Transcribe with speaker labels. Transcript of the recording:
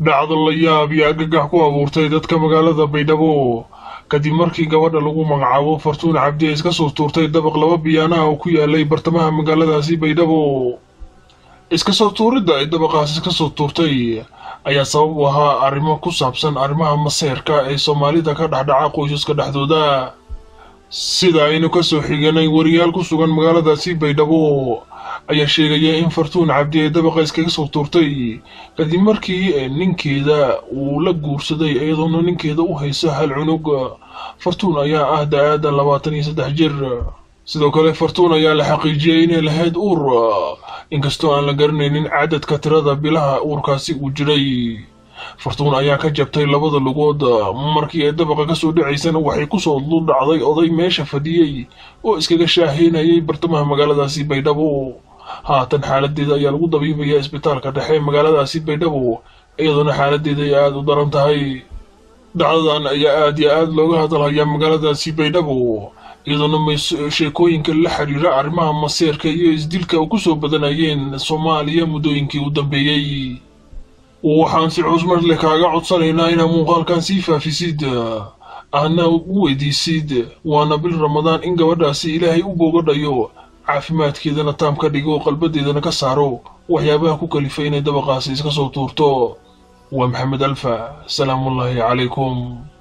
Speaker 1: dhacdo la yaab iyo argagax ku abuurtay dadka magaalada baydhabo kadib markii gabadha lagu magacaabo fartuun cabdi ay iska soo tuurtay dabaq laba biyaanaha oo ku yaalay bartamaha magaaladaasi baydhabo iska soo tuuridda ay dabaqaas iska soo tuurtay ayaa sabab u ahaa arrimo ku saabsan arrimaha maseerka ee soomaalida ka dhexdhaca qoysaska dhexdooda sida aynu ka soo xiganay wariyaal ku sugan magaaladaasi baydhabo ayaa sheegaya in fartuun cabdi ay dabaqa iskaga soo tuurtay kadib markii ninkeeda uu la guursaday iyadoona ninkeeda u hayso hal cunug fartuun ayaa ah da-aada labaatan iyo saddex jir sidoo kale fartuun ayaa la xaqiijiyay inay lahayd uur inkastoo aan la garanaynin cadadka tirada bilaha uurkaasi uu jiray fartuun ayaa ka jabtay labada lugood markii ay dabaqa kasoo dhacaysana waxay kusoo duldhacday oday meesha fadhiyey oo iskaga shaaheynayay bartamaha magaaladaasi baydhabo haatan xaaladeeda ayaa lagu dabiibayaa isbitaalka dhexe magaaladaasi baydhabo iyadoona xaaladeeda ay aada u daran tahay dhacdadan ayaa aada iyo aada looga hadalhayaa magaaladaasi baydhabo iyadoona sheekooyinka la xiriira arrimaha maseerka iyo isdilka u kusoo badanayeen soomaaliya muddooyinkii u dambeeyey waxaan si cusmar leh kaaga codsanaynaa inaa muuqaalkan sii faafisid aadna u weydiisid waana bil ramadaan in gabadhaasi ilaahay u boogadhayo caafimaadkeedana taam ka dhigo qalbadeedana ka saaro waxyaabaha ku kalifay inay dabaqaasi iska soo tuurto waa maxamed alfa salaamullaahi calaykum